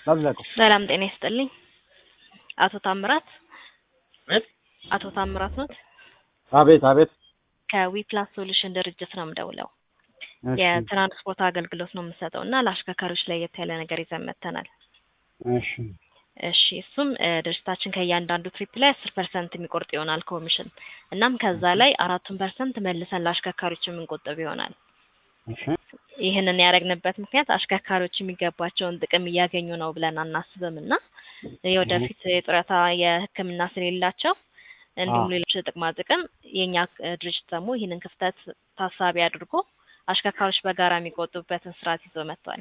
ላዝለቀው። ሰላም ጤና ይስጥልኝ። አቶ ታምራት አቤት አቶ ታምራት ኖት? አቤት አቤት። ከዊፕላስ ሶሉሽን ድርጅት ነው የምደውለው። እሺ የትራንስፖርት አገልግሎት ነው የምሰጠው እና ለአሽከርካሪዎች ለየት ያለ ነገር ይዘን መጥተናል። እሺ እሺ እሱም እ፣ ድርጅታችን ከእያንዳንዱ ትሪፕ ላይ አስር ፐርሰንት የሚቆርጥ ይሆናል ኮሚሽን። እናም ከዛ ላይ አራቱን ፐርሰንት መልሰን ለአሽከርካሪዎች የምንቆጥብ ይሆናል። እሺ ይህንን ያደረግንበት ምክንያት አሽከርካሪዎች የሚገባቸውን ጥቅም እያገኙ ነው ብለን አናስብም እና የወደፊት የጡረታ የሕክምና ስለሌላቸው እንዲሁም አዎ። ሌሎች ጥቅማ ጥቅም የእኛ እ፣ ድርጅት ደግሞ ይህንን ክፍተት ታሳቢ አድርጎ አሽከርካሪዎች በጋራ የሚቆጥቡበትን ስርዓት ይዞ መጥቷል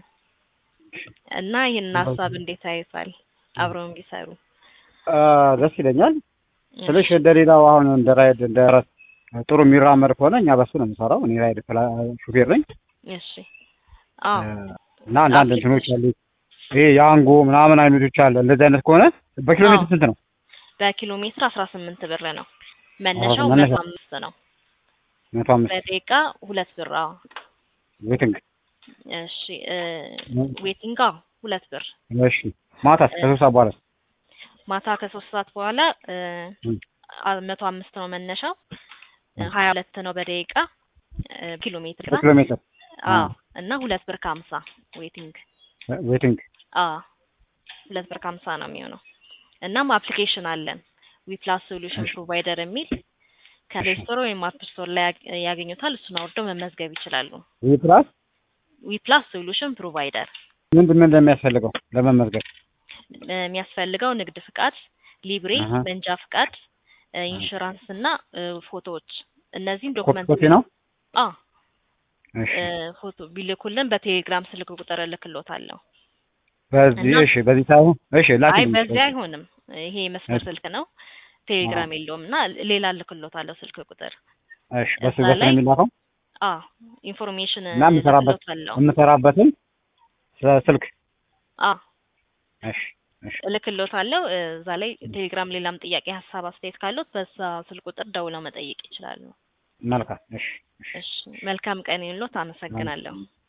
እና ይህንን ሀሳብ እንዴት አይቷል? አብረው ቢሰሩ አ፣ ደስ ይለኛል። ስልሽ እንደሌላው አሁን እንደ ራይድ እንደ ረት ጥሩ የሚራመድ ከሆነ እኛ በሱ ነው የምሰራው። እኔ ራይድ ፍላ- ሹፌር ነኝ እሺ አዎ እና አንዳንድ እንትኖች አሉ። ይሄ የአንጎ ምናምን አይነቶች አለ። እንደዚህ አይነት ከሆነ በኪሎ ሜትር አዎ። ስንት ነው? በኪሎ ሜትር አስራ ስምንት ብር ነው መነሻው መነሻ- መቶ አምስት ነው መቶ አምስት በደቂቃ ሁለት ብር አዎ ዌቲንግ። እሺ እ፣ ዌቲንግ አዎ ሁለት ብር እሺ ማታስ ከሶስት ሰዓት በኋላ ማታ ከሶስት ሰዓት በኋላ እ፣ እም። አ- መቶ አምስት ነው መነሻው እ፣ ሀያ ሁለት ነው በደቂቃ እ፣ ኪሎ ሜትር ኪሎ ሜትር አዎ እና ሁለት ብር ከሀምሳ ዌቲንግ ዌቲንግ። አዎ ሁለት ብር ከሀምሳ ነው የሚሆነው። እናም አፕሊኬሽን አለን ዊፕላስ ሶሉሽን ፕሮቫይደር የሚል ከፕሌይ ስቶር ወይም አፕ ስቶር ላይ ያግ- ያገኙታል። እሱን አውርደው መመዝገብ ይችላሉ። ይህ ፕላስ ዊፕላስ ሶሉሽን ፕሮቫይደር ምንድን ምን እንደሚያስፈልገው ለመመዝገብ? የሚያስፈልገው ንግድ ፍቃድ፣ ሊብሬ፣ አሀ። መንጃ ፍቃድ፣ እ፣ ኢንሹራንስ እና እ፣ ፎቶዎች እነዚህም ኮፒ ዶክመንት ኮፒ ነው። አ እሺ እ፣ ፎቶ ቢልኩልን በቴሌግራም ስልክ ቁጥር እልክሎታለሁ። በዚህ እና- እሺ፣ በዚህ ሳይሆን እሺ፣ አይ ላኪልኝ። በዚህ አይሆንም። ይሄ መስመር እሺ። ስልክ ነው። ቴሌግራም የለውም እና ሌላ እልክሎታለሁ ስልክ ቁጥር እሺ፣ በሱ እዛ በሱ ነው ላይ- የሚላከው አ ኢንፎርሜሽን እና የምሰራበት እልክሎታለሁ። የምሰራበትን ስልክ አ እሺ፣ እሺ፣ እልክሎታለሁ። እዛ ላይ ቴሌግራም ሌላም ጥያቄ፣ ሀሳብ፣ አስተያየት ካሉት በዛ ስልክ ቁጥር ደውለው መጠየቅ ይችላሉ። መልካም። እሺ፣ እሺ። እሺ መልካም ቀን ይሁንልዎት። አመሰግናለሁ።